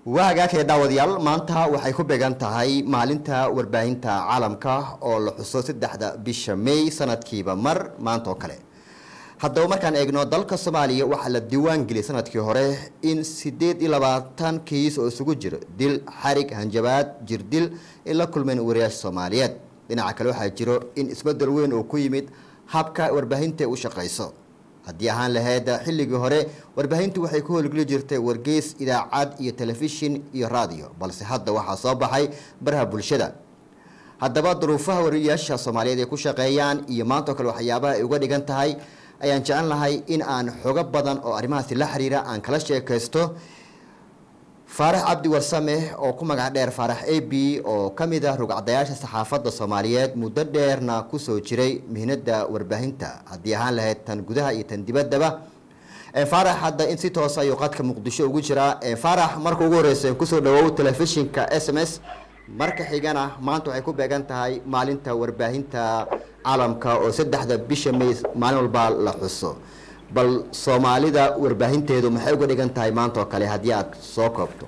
waa hagaagaya daawadayaal maanta waxay ku beegan tahay maalinta warbaahinta caalamka oo la xuso saddexda bisha may sanadkiiba mar maanta oo kale haddaba markaan eegno dalka soomaaliya waxaa la diiwaan geliyay sanadkii hore in sideed iyo labaatan kiis oo isugu jiro dil xarig hanjabaad jirdil ay la kulmeen wariyaasha soomaaliyeed dhinaca kale waxaa jiro in isbedel weyn oo ku yimid habka warbaahinta u shaqayso haddii ahaan lahayd xilligii hore warbaahintu waxay ku howlgeli jirtay wargeys idaacad iyo telefishin iyo raadiyo balse hadda waxaa soo baxay baraha bulshada haddaba duruufaha wariyaasha soomaaliyeed ay ku shaqeeyaan iyo maanta oo kale waxyaabaha ay uga dhigan tahay ayaan jecel lahay in aan xogo badan oo arrimahaasi la xiriira aan kala sheekaysto faarax cabdi warsame oo ku magac dheer faarax a b oo ka mid ah rugcadayaasha saxaafadda soomaaliyeed muddo dheerna kusoo jiray mihnada warbaahinta haddii ahaan lahayd tan gudaha iyo tan dibaddaba faarax hadda in si toosa ayuu qadka muqdisho ugu jiraa faarax marka ugu horeysa kusoo dhawow telefishinka s m s marka xigana maanta waxay ku beegan tahay maalinta warbaahinta caalamka oo saddexda bisha may maalin walba la xuso bal soomaalida warbaahinteedu maxay uga dhigan tahay maanta oo kale haddii aad soo koobto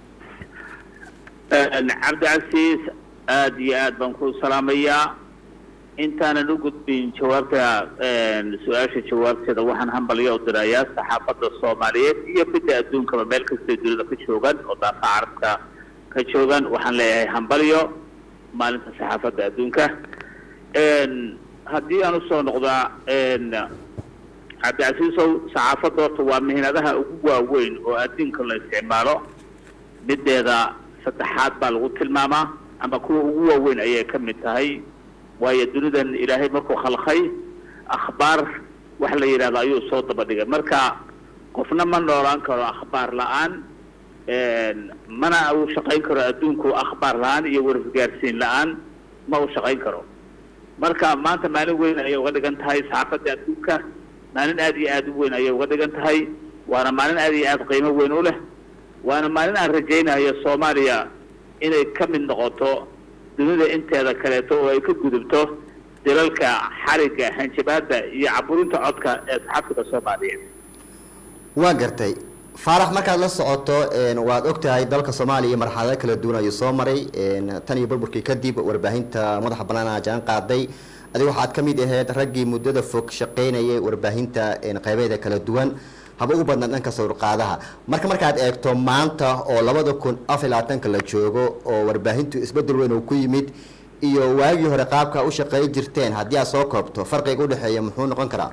cabdicasiis aada iyo aad baan ku salaamayaa intaanan u gudbin jawaabta su-aasha jawaabteeda waxaan hambalyo u dirayaa saxaafadda soomaaliyeed iyo midda adduunkaba meel kastay dunida ka joogan oo daafa carabka ka joogan waxaan leeyahay hambalyo maalinta saxaafadda adduunka haddii aan usoo noqdaa cabdicasiisow saxaafadda horta waa mihnadaha ugu waaweyn oo adduunka la isticmaalo mideeda saddexaad baa lagu tilmaamaa ama kuwa ugu waaweyn ayay ka mid tahay waayo dunidan ilaahay markuu khalqay akhbaar wax la yidhahdo ayuu soo daba dhigay marka qofna ma noolaan karo akhbaar la-aan mana uu shaqayn karo adduunku akhbaar la-aan iyo wargaarsiin la-aan ma uu shaqayn karo marka maanta maalin weyn ayay uga dhigan tahay saxaafadda adduunka maalin aada iyo aada u weyn ayay uga dhigan tahay waana maalin aada iyo aada qiimo weyn u leh waana maalin aan rajaynayo soomaaliya inay ka mid noqoto dunida inteeda kaleeto oo ay ka gudubto dilalka xariga hanjabaada iyo caburinta codka ee saxaafadda soomaaliyeed waa gartay faarax markaad la socoto waad ogtahay dalka soomaaliya marxalado kala duwan ayuu soo maray tan iyo burburkii kadib warbaahinta madaxa bannaan jaan qaaday adiga waxaad ka mid ahayd raggii muddada fog shaqaynayay warbaahinta qaybeeda kala duwan haba ugu badnaa dhanka sawirqaadaha marka markaad eegto maanta oo labada kun afar labaatanka la joogo oo warbaahintu isbedel weyn uu ku yimid iyo waagii hore qaabka u shaqeey jirteen haddii aad soo koobto farqiga udhexeeya muxuu noqon karaa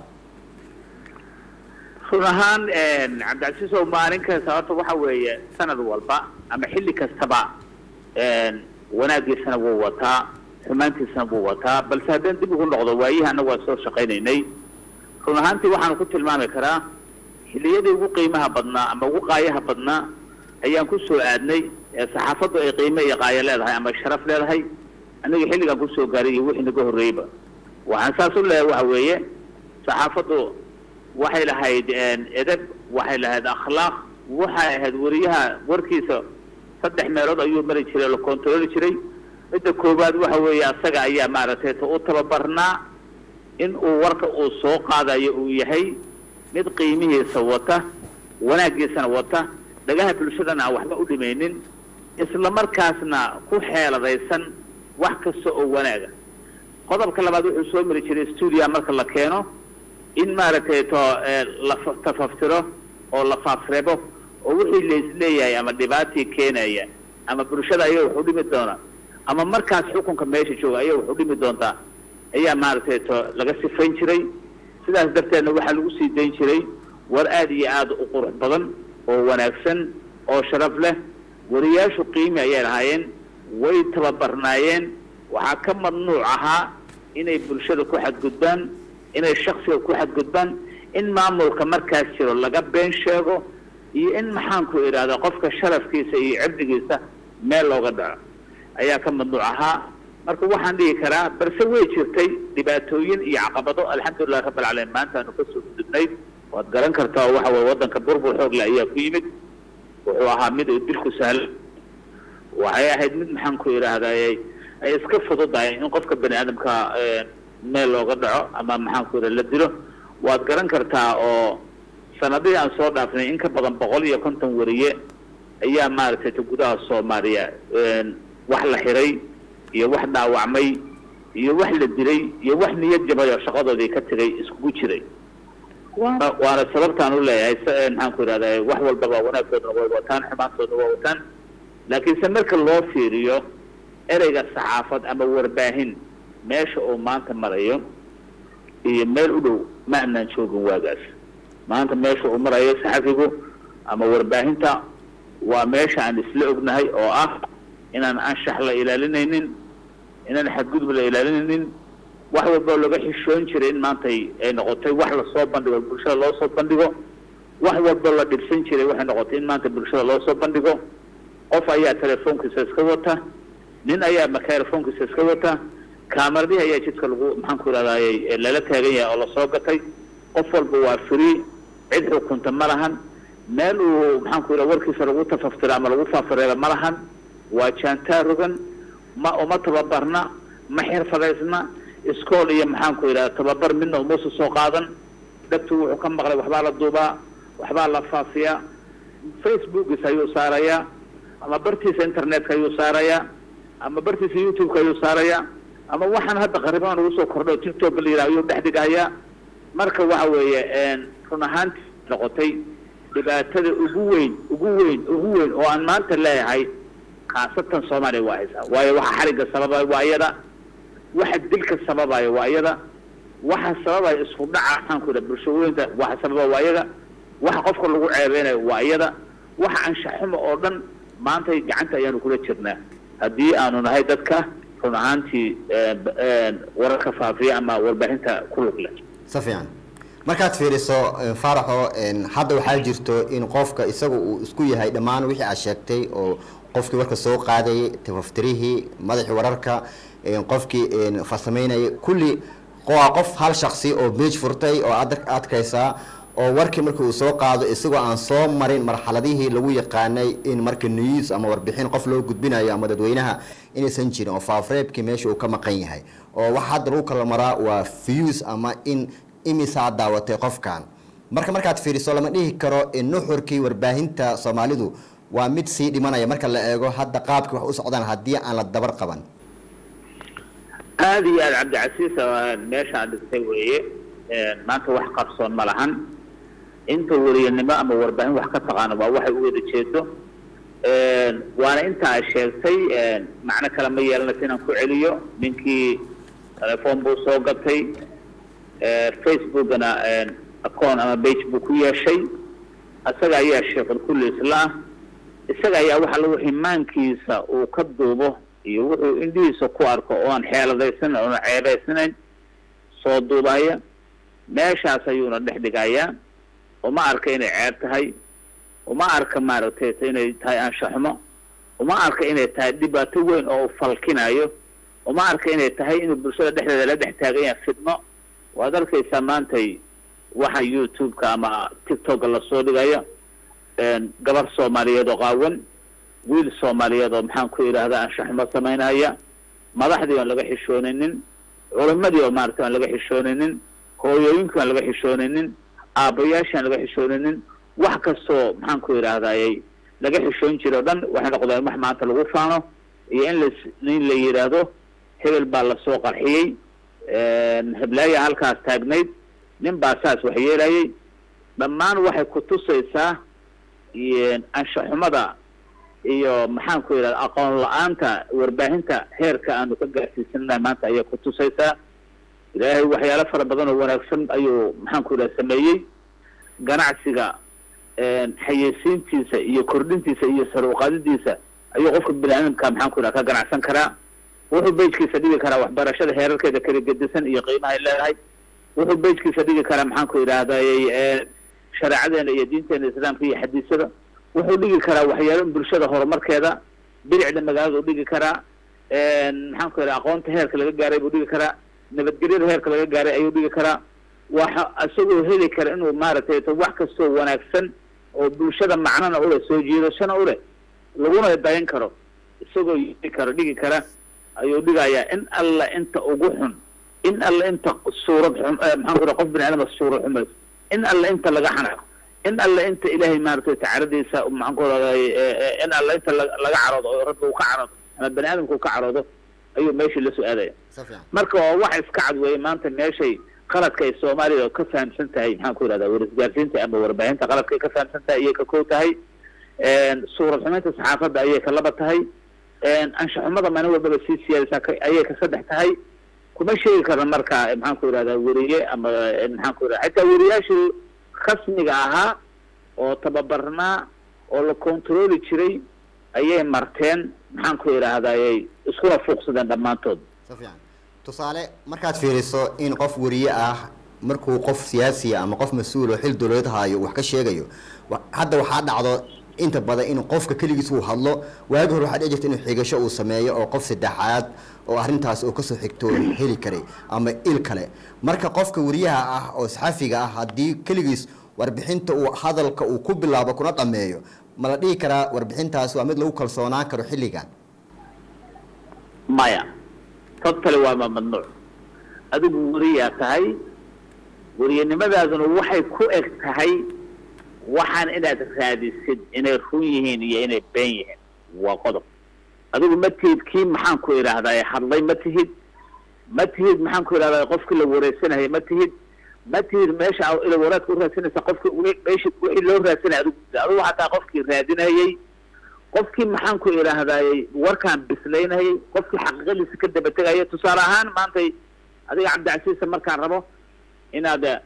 run ahaan cabdicasiis oo maalin kasta horta waxa weeye sanad walba ama xilli kastaba wanaagiisana wuu wataa xumaantiisana wuu wataa balse haddaan dib ugu noqdo waayihii annagu waa soo shaqaynaynay run ahaantii waxaanu ku tilmaami karaa xilliyadii ugu qiimaha badnaa ama ugu qaayaha badnaa ayaan ku soo aadnay ee saxaafaddu ay qiimo iyo qaayo leedahay ama sharaf leedahay aniga xilligaan kusoo gaaray iyo wixii naga horreeyeyba waxaan saas u leeyahay waxa weeye saxaafaddu waxay lahayd edeb waxay lahayd akhlaaq waxay ahayd wariyaha warkiisa saddex meelood ayuu mari jiray la kontarooli jiray midda koowaad waxa weeye asaga ayaa maaragtay u tababarnaa in uu warka uu soo qaadayo uu yahay mid qiimihiisa wata wanaaggiisana wata dhagaha bulshadana aan waxba u dhimaynin isla markaasna ku xeeladaysan wax kasta oo wanaaga qodobka labaad wuxuu soo mari jiray stuudia marka la keeno in maaragtay to la tafaftiro oo la faafreebo oo wixii laisleeyahay ama dhibaatii keenaya ama bulshada ayaga wax u dhimi doona ama markaas xukunka meesha jooga ayaga wax u dhimi doontaa ayaa maaragtay to laga sifayn jiray sidaas darteedna waxaa lagu sii dayn jiray war aada iyo aada u qurux badan oo wanaagsan oo sharaf leh wariyaashu qiimi ayay lahaayeen way tababarnaayeen waxaa ka mamnuuc ahaa inay bulshada ku xadgudbaan inay shaksiga ku xadgudbaan in maamulka markaas jiro laga been sheego iyo in maxaanku idhahda qofka sharafkiisa iyo cirdigiisa meel looga dhaco ayaa ka mamnuuc ahaa marka waxaan dhihi karaa balse way jirtay dhibaatooyin iyo caqabado alxamdulilahi rabbi alcaalamiin maanta aanu kasoo gudubnay waad garan kartaa oo waxa weye waddanka burbur xoog le ayaa ku yimid wuxuu ahaa mid uu dilku sahlo waxay ahayd mid maxaanku idhaahday ay iska fududahay in qofka bani aadamka meel looga dhaco ama maxaanku idhaha la dilo waad garan kartaa oo sanadihii aan soo dhaafnay in ka badan boqol iyo konton wariye ayaa maaragtay ta gudaha soomaaliya wax la xiray iyo wax dhaawacmay iyo wax la dilay iyo wax niyad jabay oo shaqadoodii ka tegay iskugu jiray waana sababtaan u leeyahay maxaan ku idhahda wax walbaba wanaagtoodana way wataan xumaantoodna waa wataan laakiinse marka loo fiiriyo ereyga saxaafad ama warbaahin meesha uu maanta marayo iyo meel u dhow ma anaan joogin waagaas maanta meesha uu marayo saxafigu ama warbaahinta waa meesha aan isla ognahay oo ah inaan anshax la ilaalinaynin inaan xadgudub la ilaalinaynin wax walbao laga xishoon jiray in maantay ay noqotay wax lasoo bandhigo bulshada loo soo bandhigo wax walbao la dhibsan jiray waxay noqotay in maanta bulshada loo soo bandhigo qof ayaa telefoonkiisa iska wata nin ayaa microfonkiisa iska wata kaamaradihi ayaa jidka lagu maxaan ku ihahdaayey lala taagan yahay oo lasoo gatay qof walba waa free cid xukunta ma lahan meel uu maxaan ku yidhaha warkiisa lagu tafaftiro ama lagu faafareero ma lahan waa jaantaa rogan ma uma tababarna ma xirfadaysna iskool iyo maxaan ku yidhaha tababar midna umuusa soo qaadan dhagtu wuxuu ka maqlay waxbaa la duubaa waxbaa la faafiyaa facebookiisa ayuu saarayaa ama bartiisa internetka ayuu saarayaa ama bartiisa youtube-ka ayuu saarayaa ama waxaan hadda qariban ugu soo kordho tiktok la yidhaha ayuu dhex dhigayaa marka waxa weeye run ahaantii noqotay dhibaatada ugu weyn ugu weyn ugu weyn oo aan maanta leeyahay khaasatan soomaaliya waa haysaa waayo waxa xarigga sababaya waa iyada waxa dilka sababaya waa iyada waxa sababaya isku dhaca maxaan ku yidhaha bulshooyinka waxa sababa waa iyada waxa qofka lagu ceebeynayo waa iyada waxa anshaxumo oo dhan maantay gacanta ayaanu kula jirnaa haddii aanu nahay dadka run ahaantii wararka faafiya ama warbaahinta ku lug leh si fiican markaad fiiriso faaraxo hadda waxaa jirto in qofka isaga uu isku yahay dhammaan wixii aad sheegtay oo qofkii warka soo qaadayay tafaftirihii madaxii wararka qofkii farsamaynayay kulli waa qof hal shaksi oo beej furtay oo ad adkaysaa oo warkii markii uu soo qaado isagoo aan soo marin marxaladihii lagu yaqaanay in marka news ama warbixin qof loo gudbinayo ama dadweynaha inaysan jirin oo faafreebkii meesha uu ka maqan yahay oo waxa hadda lagu kala maraa waa views ama in imisaa daawatay qofkan marka markaad fiiriso lama dhihi karo in nuxurkii warbaahinta soomaalidu waa mid sii dhimanaya marka la eego hadda qaabkii wax u socdaan haddii aan la dabar qaban aada iyo aada cabdicasiis meesha aad dhigtay weeye maanta wax qarsoon ma lahan inta weriyanimo ama warbaahin wax ka taqaano waa waxay u wada jeedo waana intaa sheegtay macno kale ma yeelanaysa inaan ku celiyo ninkii telefoon buu soo gatay facebookana acoon ama bage buu ku yeeshay isaga ayaa sheekul kulli isla ah isaga ayaa waxa lagu ximaankiisa uu ka duubo iyo wuxuu indhihiisa ku arko oo aan xeeladaysanan oona ceebaysanayn soo duubaya meeshaas ayuuna dhex dhigayaa uma arka inay ceeb tahay uma arka maaragtay inay tahay anshaxumo uma arka inay tahay dhibaato weyn oo u falkinayo uma arka inay tahay inuu bulshada dhexdeeda la dhex taagan yahay fidno waad arkaysaa maantay waxa youtube-ka ama tiktok-ga lasoo dhigayo gabar soomaaliyeed oo qaawan wiil soomaaliyeed oo maxaan ku idhaahda anshaxumo samaynaya madaxdii oon laga xishoonaynin culimadii oo maaragtay aan laga xishoonaynin hooyooyinkii aan laga xishoonaynin aabbayaashii aan laga xishoonaynin wax kastoo maxaan ku idhaahdayy laga xishoon jira o dhan waxay noqdeen wax maanta lagu faano iyo in las in la yidhaahdo hebel baa lasoo qarxiyey heblaaya halkaas taagnayd nin baa saas wax yeelayay dhammaan waxay ku tusaysaa anshaxumada iyo maxaan ku yidhahda aqoon la-aanta warbaahinta heerka aanu ka gaarsiisanahay maanta ayay ku tusaysaa ilaahay waxyaalo fara badan oo wanaagsan ayuu maxaan ku yidhahda sameeyey ganacsiga xayeysiintiisa iyo kordhintiisa iyo sar uqaadidiisa ayuu qofka bini aadamka maxaan ku yidhahda ka ganacsan karaa wuxuu bejkiisa dhigi karaa waxbarashada heerarkeeda kala gedisan iyo qiimahay leedahay wuxuu bejkiisa dhigi karaa maxaan ku yidhahdayy shareecadeena iyo diinteena islaamka iyo xadiisada wuxuu dhigi karaa waxyaalo bulshada horumarkeeda bilicda magaalada u dhigi karaa maxaan ku yidhaha aqoonta heerka laga gaaray buu dhigi karaa nabadgelyada heerka laga gaaray ayuu dhigi karaa waxa isagoo heli kara inuu maaragtay wax kastoo wanaagsan oo bulshada macnana uleh soo jiidashana uleh laguna dayan karo isagoo yii karo dhigi kara ayuu dhigayaa in alla inta ugu xun in alla inta suurad xum maxaan ku qof bini aadama suurad xumays in alla inta laga xanaaqo in alle inta ilaahay maaragtay tacaradiisa maxaan ku raday in alle inta la- laga caroodo oo rabbi uu ka caroodo ama bani aadamka uu ka caroodo ayuu meeshii la soo aadaya si fiican marka waa wax iska cad weeye maanta meeshay qaladka ay soomaalida ka fahamsan tahay maxaan ku yidhahdaa warisgaarsiinta ama warbaahinta qaladka ay ka fahamsan tahay ayay ka kow tahay suurad xumaynta saxaafadda ayay ka laba tahay anshaxumada maalin walbaba sii siyaadaysaa ka- ayay ka saddex tahay kuma sheegi karna marka maxaan ku yidhahdaa weriye ama maxaan ku yidhahda xitaa weriyaashii rasmiga ahaa oo tababarnaa oo la controli jiray ayay marteen maxaan ku yidhaahdayay iskuna fuuqsadeen dhammaantood si fiican tusaale markaad fiiriso in qof weriye ah markuu qof siyaasiya ama qof mas-uul oo xil dowladeed haayo wax ka sheegayo wa- hadda waxaa dhacdo inta badan in qofka keligiis uu hadlo waagi hore waxaa dhici jirta inuu xigasho uu sameeyo oo qof saddexaad oo arrintaas uu kasoo xigto heli karay ama il kale marka qofka weriyaha ah oo saxafiga ah haddii keligiis warbixinta uu hadalka uu ku bilaabo kuna dhameeyo ma la dhihi karaa warbixintaas waa mid lagu kalsoonaan karo xilligan maya totally waa ma mamnuuc adigu weriyaa tahay weriyanimadaaduna waxay ku eg tahay waxaan inaad raadisid inay run yihiin iyo inay been yihiin waa qodob adigu ma tihid kii maxaan ku idhaahdaa hadlay ma tihid ma tihid maxaan ku idhahdaa qofkii la wareysanaya ma tihid ma tihid meesha aa ila waraadka u raadsanaysa qofki meesha wixii loo raadsanaya adigu adigu xataa qofkii raadinayay qofkii maxaan ku idhaahdayy warkaan bislaynayay qofkii xaqiiqadiisa ka daba tegaya tusaale ahaan maantay adiga cabdicasiisa markaan rabo inaad eh,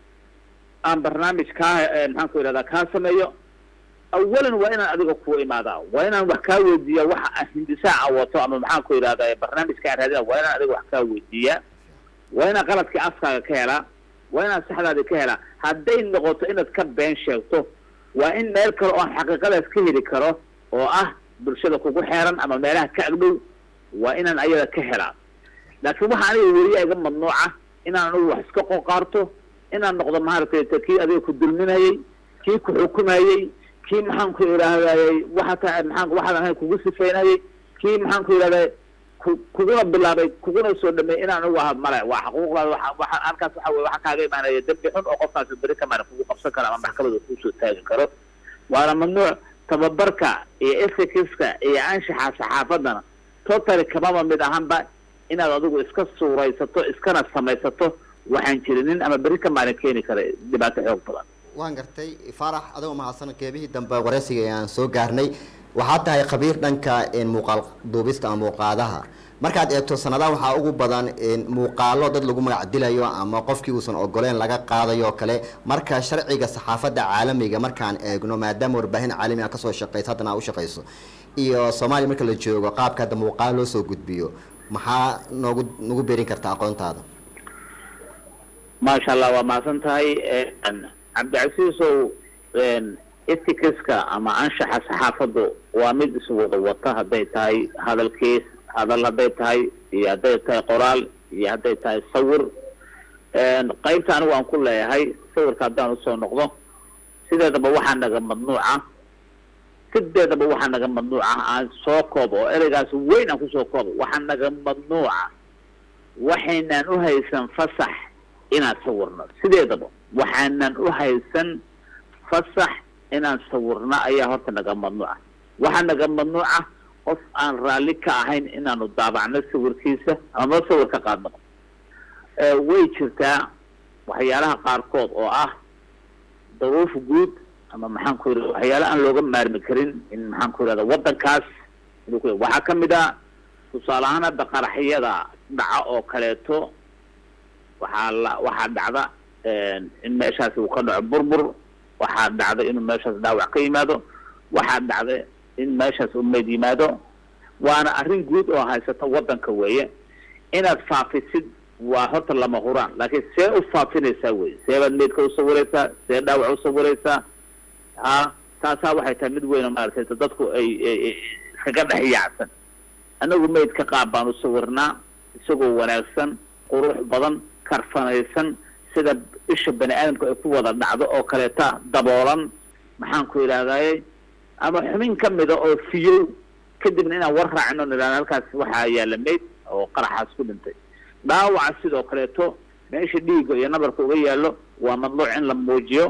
aan barnaamij kaa eh, maxaan ku idhahdaa kaa sameeyo awalan waa inaan adiga kuwa imaadaa waa inaan wax kaa weydiiya waxa aan hindisaa a wato ama maxaan ku idhahdaa barnaamijka aan raadina waa inaan adiga wax kaa weydiiya waa inaan qaladkii afkaaga ka helaa waa inaan saxdaadi ka helaa hadday noqoto inaad ka been sheegto waa in meel kale oo aan xaqiiqadaas ka heli karo oo ah bulshada kugu xeeran ama meelaha ka agdhow waa inaan ayada ka helaa laakiin waxa aniga weriya iga mamnuuca inaan anigu wax iska qoqaarto inaan noqdo maaragtay ta kii adiga ku dulminayay kii ku xukumayey kii maxaan ku idhaahdayy waxa ta maxaan waxaadan ahayn kugu sifaynayay kii maxaan ku idhahday ku kuguna bilaabay kuguna soo dhameeyey inaan anigu aha male waa xaquuqdaada waxa waxa halkaas waxa weye waxa kaaga imaanaya dembi xun oo qofkaasi beri kamana kugu qabsan karo ama maxkamada kusoo taagi karo waana mamnuuc tababarka iyo ethicska iyo anshaxa saxaafadana totally kamaba mid ahanba inaad adigu iska suuraysato iskana samaysato waxaan jirinin ama beri ka maalin keeni kara dhibaato xoog badan waan gartay farax adagoo mahadsan qeybihii dambe wareysiga ee aan soo gaarnay waxaa tahay khabiir dhanka een, muuqaal duubista ama muuqaadaha markaad eegto sanadaha waxaa ugu badan een, muuqaalo dad lagu magac dilayo ama qofkii uusan ogoleen laga qaadayo oo kale marka sharciga saxaafadda caalamiga markaan eegno maadaama warbaahin caalami ah kasoo shaqeyso haddana aa u shaqeyso iyo soomaaliya marka la joogo qaabka hadda muuqaalo loo soo gudbiyo maxaa noogu nagu beerin karta aqoontaada maasha allah waa mahadsan tahay cabdicasiisow ethicska ama anshaxa saxaafaddu waa mid iswada wata hadday tahay hadalkiis hadal hadday tahay iyo hadday tahay qoraal iyo hadday tahay sawir qaybta anigu aan ku leeyahay sawirka haddaan usoo noqdo sideedaba waxaa naga mamnuuca sideedaba waxaa naga mamnuuca aan soo koobo oo ereygaas weyn aan kusoo koobo waxaa naga mamnuuca waxaynaan u haysan fasax inaan sawirno sideedaba waxaanan u haysan fasax inaan sawirno ayaa horta naga mamnuuca waxaa naga mamnuuca qof aan raalli ka ahayn inaanu daabacno sawirkiisa ama sawir ka qaadno way jirtaa waxyaalaha qaarkood oo ah daruuf guud ama maxaan ku yidhahda waxyaala aan looga maarmi karin in maxaan ku yidhahda waddankaas inuu ku waxaa ka mid a tusaale ahaan hadda qaraxyada dhaca oo kaleeto waxaa la waxaa dhacda in meeshaasi uu ka dhaco burbur waxaa dhacda inuu meeshaas dhaawac ka yimaado waxaa dhacda in meeshaas uu meyd yimaado waana arrin guud oo haysata waddanka weeye inaad faafisid waa horta lama huraan laakiin see u faafinaysaa wey seebaad meydka usawiraysaa see dhaawac usawiraysaa ha taasaa waxay tahay mid weyn oo maaragtay dadku ay iskaga dhex yaacsan anagu meydka qaab baan usawirnaa isagoo wanaagsan qurux badan karfanaysan sida isha bani aadamka ay ku wada dhacdo oo kaleeta daboolan maxaan ku idhahdayy ama xubin ka mida oo fiyow kadibna inaan war raacino nidhahno halkaas waxaa yaala meyd oo qaraxaas ku dhintay dhaawaca sidoo kaleeto meesha dhiigga iyo nabarka uga yaallo waa madluuc in la muujiyo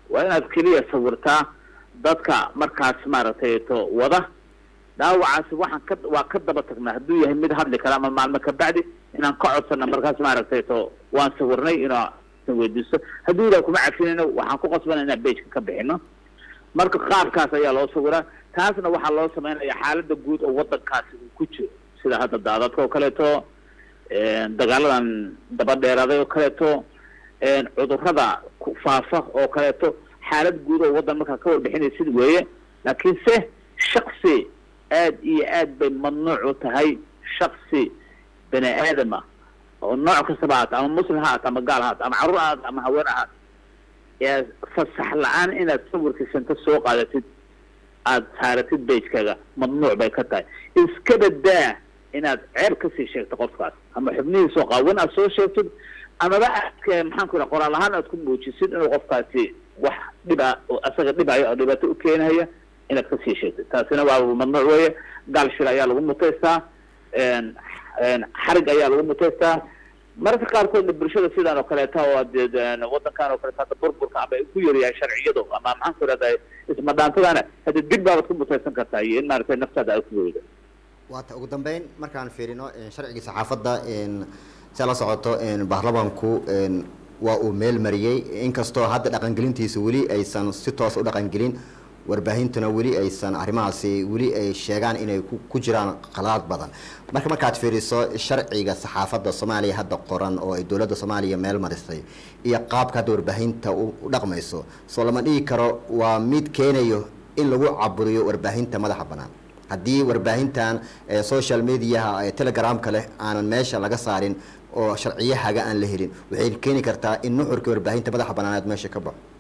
waa inaad keliya sawirtaa dadka markaas maaragtay to wada dhaawacaasi waxaan ka waa ka daba tagnaa hadduu yahay mid hadli kara ama maalmo kabacdi inaan ka codsana markaas maaragtay to waan sawirnay inaa weydiisto hadduu yidhaha kuma cafinayno waxaan ku qasbana inaan bejka ka bixino marka qaabkaas ayaa loo sawiraa taasna waxaa loo sameynaya xaalada guud oo wadankaasi uu ku jiro sida hadda daadadka oo kaleeto dagaaladan daba dheeraaday oo kaleeto cudurada faafa oo kaleeto xaalad guud oo waddan markaa ka warbixinaysid weeye laakiinse shaksi aad iyo aad bay mamnuuc u tahay shaksi bani aadama oo nooc kastaba haata ama muslim ha haata ama gaal ha haata ama carruur ha haata ama haween ha haata ee fasax la-aan inaad sawirkiisanta soo qaadatid aada saaratid bajkaga mamnuuc bay ka tahay iskaba daa inaad ceeb kasii sheegto qofkaas ama xubnihiisoo qaawan aad soo sheegtid amaba aad maxaan ku yidhaha qoraal ahaan aad ku muujisid inuu qofkaasi wax dhiba oo asaga dhibaya oo dhibaato u keenaya inaad kasii sheegtid taasina waa mamnuuc weeye gaal shil ayaa lagu mutaystaa xarig ayaa lagu mutaystaa mararka qaarkoodna bulshada sidan oo kaleeta oo de wadankan oo kaleeta hadda burburka ama ay ku yaryahay sharciyadu ama maxaan ku ihahda ismadhaantadana hadda dib baabaad ku mutaysan kartaa iyo in maaragtay naftaada ay ku weydo waata ugu dambeyn markaan fiirino sharcigii saxaafadda si la socoto baarlamanku waa uu meel mariyey inkastoo hadda dhaqangelintiisa weli aysan si toos u dhaqangelin warbaahintuna weli aysan arrimahaasi weli ay sheegaan inay ku jiraan khalaad badan marka markaad fiiriso sharciga saxaafadda soomaaliya hadda qoran oo ay dowladda soomaaliya meel marisay iyo qaabka hadda warbaahinta u dhaqmayso soo lama dhigi karo waa mid keenayo in lagu caburiyo warbaahinta madaxa bannaan haddii warbaahintan social mediaha ee telegramka leh aanan meesha laga saarin oo sharciyahaga aan la helin waxay keeni kartaa in nuxurka warbaahinta madaxa bannaaneed meesha ka baxo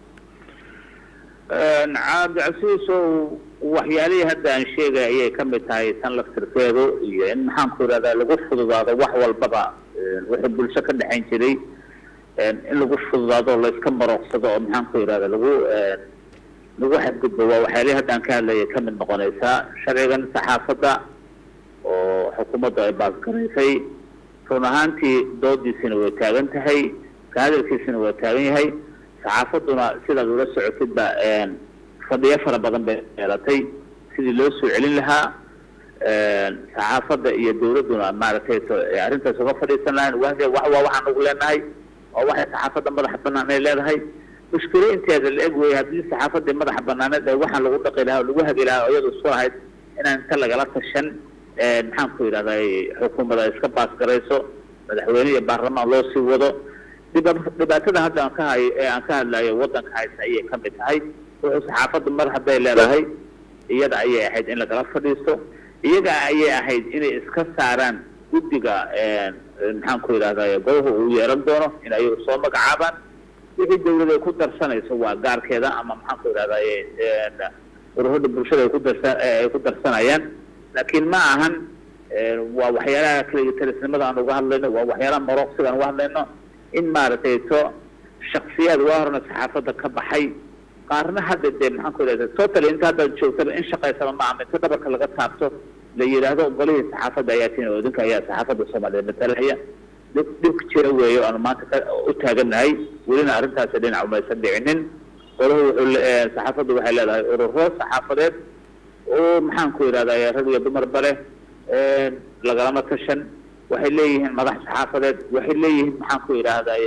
cabdicasiisow waxyaalihii hadda aan sheegay ayay ka mid tahay tan laftirkeedu iyo in maxaan ku yidhahdaa lagu fududaado wax walbaba wixii bulsho ka dhexayn jiray in lagu fududaado o layska marooqsado oo maxaan ku yidhahda lagu lagu xadgudbo waa waxyaalihii hadda aan ka hadlayay ka mid noqonaysaa sharcigan saxaafadda oo xukuumaddu ay baasgaraysay run ahaantii doodiisina way taagan tahay ka hadalkiisina waa taagan yahay saxaafadduna sidaad ula socotidba fadhiyo fara badan bay yeelatay sidii loo soo celin lahaa saxaafadda iyo dawladduna maaragtay arrintaas uga fadhiisan lahayn wa waa waxaan ugu leenahay oo waxay saxaafadda madaxa banaan ay leedahay mushkilo inteeda la eg wey haddii saxaafaddii madaxa banaaneed ee waxaan lagu dhaqi lahaa oo lagu hagi lahaa oo iyadu isku lahayd inaan inta lagala tashan maxaan ku yidhahday xukuumadda iska baasgarayso madaxweyne iyo baarlamaan loo sii wado dhiba dhibaatada hadda aan ka hay ee aan ka hadlayo waddanka haysa ayay ka mid tahay wuxuu saxaafadda mar hadday leedahay iyada ayay ahayd in lagala fadhiisto iyaga ayay ahayd inay iska saaraan guddiga maxaan ku yidhahday golaha uu yeelan doono in ayagu soo magacaabaan wixii dawlad ay ku darsanayso waa gaarkeeda ama maxaan ku yidhahday ururada bulshada ay ku darsa ay ku darsanayaan laakiin ma ahan waa waxyaalaha kalitalisnimada aan uga hadlayno waa waxyaalaha marooqsiga aan uga hadlayno in maaragtay to shaksiyaad waa horena saxaafadda ka baxay qaarna hadda dee maxaan ku yidhahda total inta haddaad joogtaba in shaqaysaba ma ama inta dhabarka laga taabto la yidhaahdo golihii saxaafadda ayaa tiin odinka ayaa saxaafadda soomaaliyeed matalaya dhib dhibka jira weeyo aanu maanta ka u taaganahay welina arrintaasi dhinac umaysan dhicinin golahu wuxuu saxaafaddu waxay leedahay ururo saxaafadeed oo maxaan ku yidhahda rag iyo dumarba leh lagalama tashan waxay leeyihiin madax saxaafadeed waxay leeyihiin maxaan ku yidhaahday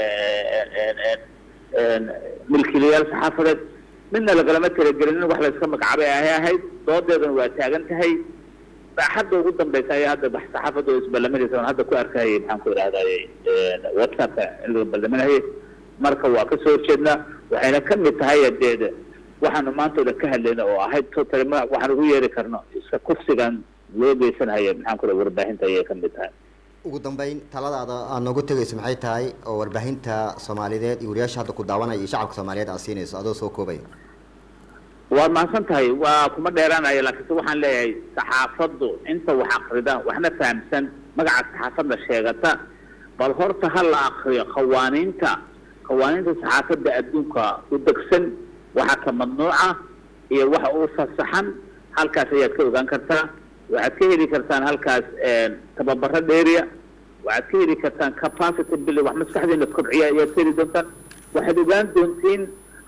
milkiilayaal saxaafadeed midna lagalama talagelinin wax layska magacaabay ahay ahayd doodeedana waa taagan tahay hadda ugu dambeysa ayaa hadda saxaafadda oo isballaminaysa aan hadda ku arkayay maxaan ku yidhahday whatsappka in laga ballaminayay marka waa kasoo horjeednaa waxayna ka mid tahay adeed waxaanu maanta o dhan ka hadlayna oo ahayd totally ma waxaan ugu yeeri karno iska kufsigan loo geysanhaya maxaan ku warbaahinta ayay ka mid tahay ugu dambeyn taladaada aad noogu tegayso maxay tahay oo warbaahinta soomaaliyeed iyo wariyaasha hadda ku daawanaya iyo shacabka soomaaliyeed aad siinayso adoo soo koobaya waad mahadsan tahay waa kuma dheeraanaya laakiinse waxaan leeyahay saxaafaddu inta wax akrida waxna fahamsan magaca saxaafadda sheegata bal horta ha la akriyo qawaaniinta qawaaniinta saxaafadda adduunka u degsan waxa ka mamnuuca iyo waxa uu fasaxan halkaas ayaad ka ogaan kartaa waxaad ka heli kartaan halkaas tababaro dheeriya waxaad ka heli kartaan capacity building wax maskaxdiina kobciya ayaad ka heli doontaan waxaad ogaan doontiin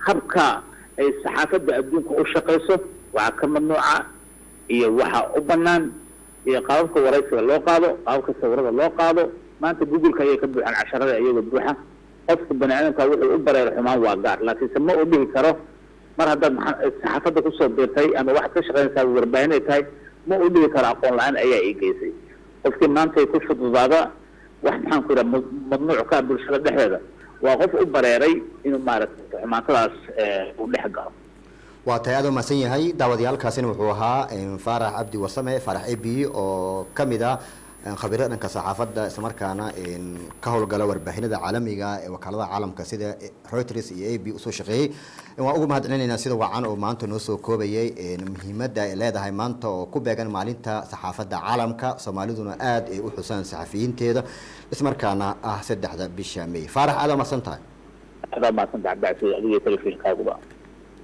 habka ay saxaafadda adduunka u shaqayso waxaa ka mamnuuca iyo waxa u banaan iyo qaababka waraysiga loo qaado qaababka sawirada loo qaado maanta google-ka ayay ka buuxaan casharada iyagoo buuxa qofka bani aadamka wuxuu u bareero xumaan waa gaar laakiinse ma u dhihi karo mar haddaad maa saxaafadda kusoo biirtay ama waxaad ka shaqaynaysaa warbaahin ay tahay ma u dhihi karo aqoon la-aan ayaa ii geysay qofkii maanta ay ku fududaada wax maxaan ku yidhaha mamnuuc ka bulshada dhexdeeda waa qof u bareeray inuu maaragtay xumaantadaas uu dhex galo waa tahay aad u mahadsan yahay daawadayaalkaasina wuxuu ahaa faarax cabdi wasame faarax a b oo ka mid ah khabiirada dhanka saxaafadda islamarkaana ka howlgala warbaahinada caalamiga ee wakaaladaha caalamka sida reuters iyo a b usoo shaqeeyey waan ugu mahad celinaynaa sida wacan oo maanta noo soo koobayay muhiimadda ay leedahay maanta oo ku beegan maalinta saxaafadda caalamka soomaaliduna aad ay u xusaan saxafiyiinteeda ismarkaana ah saddexda bisha may faarax aad aa mahadsan tahay adaa mahadsan tahay cabdicasiis adiga telefishinkaaguba